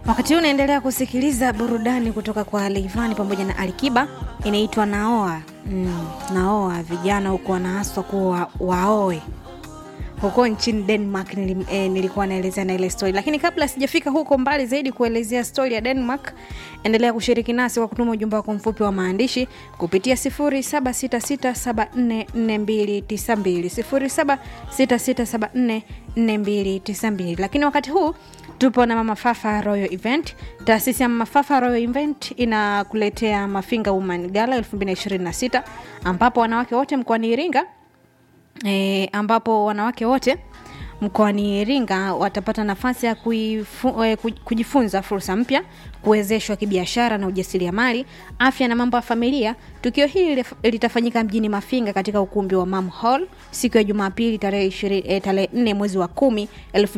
wakati huu unaendelea kusikiliza burudani kutoka kwa Leivani pamoja na Alikiba inaitwa Naoa. Mm, naoa vijana huko wanaaswa kuwa waoe huko nchini Denmark nilim, eh, nilikuwa naelezea na ile story, lakini kabla sijafika huko mbali zaidi kuelezea story ya Denmark, endelea kushiriki nasi kwa kutuma ujumbe wako mfupi wa maandishi kupitia 0766744292 0766744292. Lakini wakati huu tupo na Mama Fafa Royal Event. Taasisi ya Mama Fafa Royal Event inakuletea Mafinga Woman Gala 2026 ambapo wanawake wote mkoani Iringa e, ambapo wanawake wote mkoani Iringa watapata nafasi ya kuifu, e, kujifunza fursa mpya, kuwezeshwa kibiashara na ujasiriamali, afya na mambo ya familia. Tukio hili litafanyika mjini Mafinga katika ukumbi wa Mam Hall siku ya Jumapili tarehe e, tarehe 4 mwezi wa 10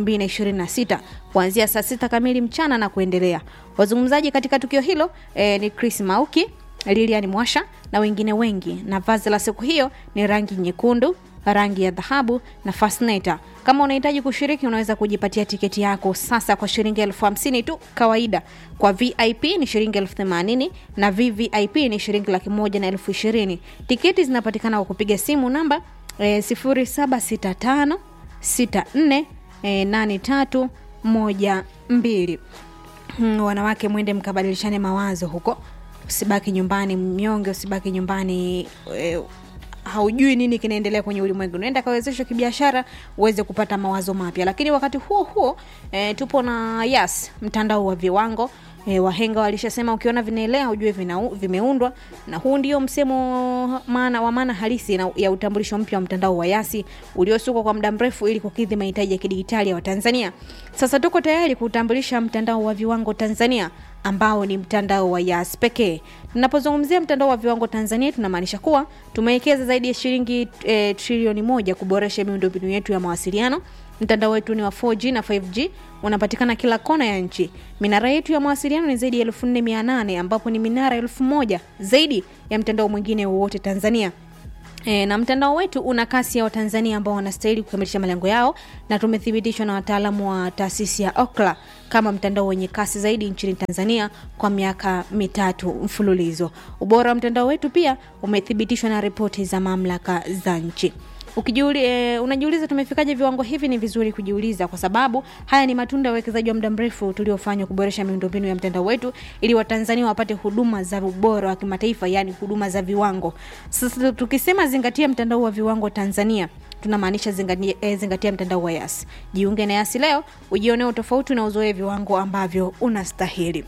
2026 kuanzia saa sita kamili mchana na kuendelea. Wazungumzaji katika tukio hilo e, ni Chris Mauki, Lilian Mwasha na wengine wengi, na vazi la siku hiyo ni rangi nyekundu rangi ya dhahabu na fascinator. Kama unahitaji kushiriki, unaweza kujipatia tiketi yako sasa kwa shilingi elfu hamsini tu kawaida. Kwa VIP ni shilingi elfu themanini na VVIP ni shilingi laki moja na elfu ishirini. Tiketi zinapatikana kwa kupiga simu namba e, sifuri saba sita tano sita nne e, nane tatu moja mbili. Hmm, wanawake mwende mkabadilishane mawazo huko, usibaki nyumbani mnyonge, usibaki nyumbani e, haujui nini kinaendelea kwenye ulimwengu, unaenda kawezeshwa kibiashara uweze kupata mawazo mapya. Lakini wakati huo huo e, tupo na Yas, mtandao wa viwango e, wahenga walishasema ukiona vinaelea ujue vina, vimeundwa, na huu ndio msemo maana wa maana halisi na, ya utambulisho mpya wa mtandao wa Yasi uliosukwa kwa muda mrefu ili kukidhi mahitaji ya kidigitali ya Watanzania. Sasa tuko tayari kuutambulisha mtandao wa viwango Tanzania ambao ni mtandao wa Yas pekee. Tunapozungumzia mtandao wa viwango Tanzania, tunamaanisha kuwa tumewekeza zaidi ya shilingi e, trilioni moja kuboresha miundombinu yetu ya mawasiliano. Mtandao wetu ni wa 4G na 5G, unapatikana kila kona ya nchi. Minara yetu ya mawasiliano ni zaidi ya 4800 ambapo ni minara elfu moja zaidi ya mtandao mwingine wowote Tanzania. E, na mtandao wetu una kasi ya Watanzania ambao wanastahili kukamilisha malengo yao na tumethibitishwa na wataalamu wa taasisi ya Ookla kama mtandao wenye kasi zaidi nchini Tanzania kwa miaka mitatu mfululizo. Ubora wa mtandao wetu pia umethibitishwa na ripoti za mamlaka za nchi. Ukijiuli, e, unajiuliza tumefikaje viwango hivi? Ni vizuri kujiuliza, kwa sababu haya ni matunda ya uwekezaji wa muda mrefu tuliofanywa kuboresha miundombinu ya mtandao wetu ili Watanzania wapate huduma za ubora wa kimataifa, yani huduma za viwango. Sasa tukisema zingatia mtandao wa viwango Tanzania tunamaanisha zingatia, eh, zingatia mtandao wa Yas. Jiunge na Yas leo ujionee utofauti na uzoe viwango ambavyo unastahili.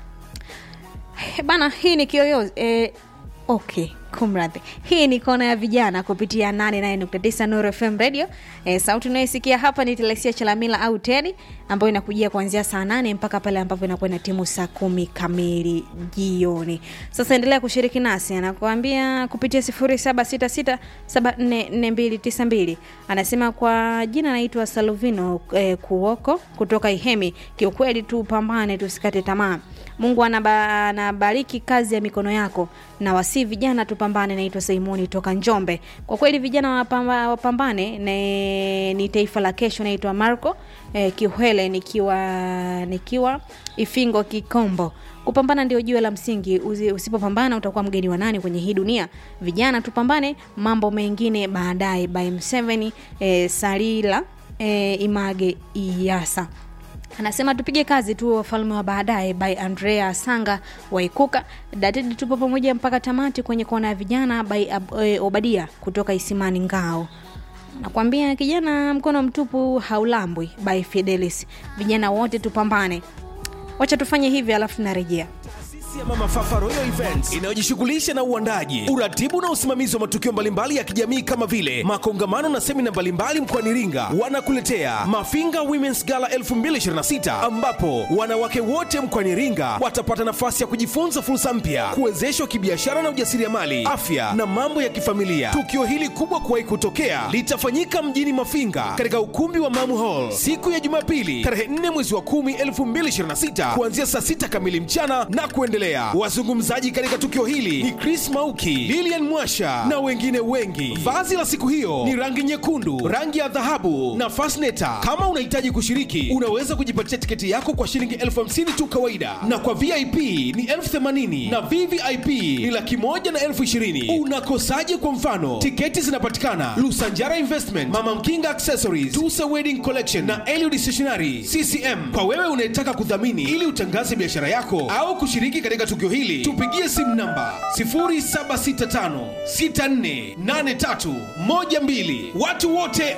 Bana, hii ni Kiyoyozi eh, okay kumradhi hii ni kona ya vijana kupitia 88.9 Nuru FM radio e, sauti unayosikia hapa ni Telesia Chalamila au Tedi ambayo inakujia kuanzia saa nane mpaka pale ambapo inakuwa na timu saa kumi kamili jioni sasa endelea kushiriki nasi anakuambia kupitia 0766744292 anasema kwa jina anaitwa Saluvino e, Kuoko kutoka Ihemi kiukweli tupambane tusikate tamaa Mungu anaba, anabariki kazi ya mikono yako na wasi vijana tupambane. Naitwa Simoni toka Njombe. Kwa kweli vijana wapamba, wapambane ne, ni taifa la kesho. Naitwa Marco eh, Kiuhele nikiwa nikiwa Ifingo Kikombo. Kupambana ndio jiwe la msingi. Usipopambana utakuwa mgeni wa nani kwenye hii dunia? Vijana tupambane, mambo mengine baadaye. By M7 eh, Salila eh, Image Iyasa anasema tupige kazi tu wafalme wa baadaye by andrea sanga waikuka datidi tupo pamoja mpaka tamati kwenye kona ya vijana by e, obadia kutoka isimani ngao nakwambia kijana mkono mtupu haulambwi by fidelis vijana wote tupambane wacha tufanye hivi alafu tunarejea ya Mama Fafa Royal Events inayojishughulisha na uandaji, uratibu na usimamizi wa matukio mbalimbali ya kijamii kama vile makongamano na semina mbalimbali mkoani Iringa, wanakuletea Mafinga Women's Gala 2026 ambapo wanawake wote mkoani Iringa watapata nafasi ya kujifunza fursa mpya, kuwezeshwa kibiashara na ujasiriamali, afya na mambo ya kifamilia. Tukio hili kubwa kuwahi kutokea litafanyika mjini Mafinga katika ukumbi wa Mamu Hall siku ya Jumapili tarehe 4 mwezi wa 10 2026 kuanzia saa 6 kamili mchana na kuendelea wanaendelea. Wazungumzaji katika tukio hili ni Chris Mauki, Lilian Mwasha na wengine wengi. Vazi la siku hiyo ni rangi nyekundu, rangi ya dhahabu na fasneta. Kama unahitaji kushiriki, unaweza kujipatia tiketi yako kwa shilingi elfu hamsini tu kawaida, na kwa VIP ni elfu themanini na VVIP ni laki moja na elfu ishirini. Unakosaje? Kwa mfano, tiketi zinapatikana Lusanjara Investment, Mama Mkinga Accessories, Tusa Wedding Collection na Eliud Stationery CCM. Kwa wewe unayetaka kudhamini ili utangaze biashara yako au kushiriki katika tukio hili, tupigie simu namba 0765648312. Watu wote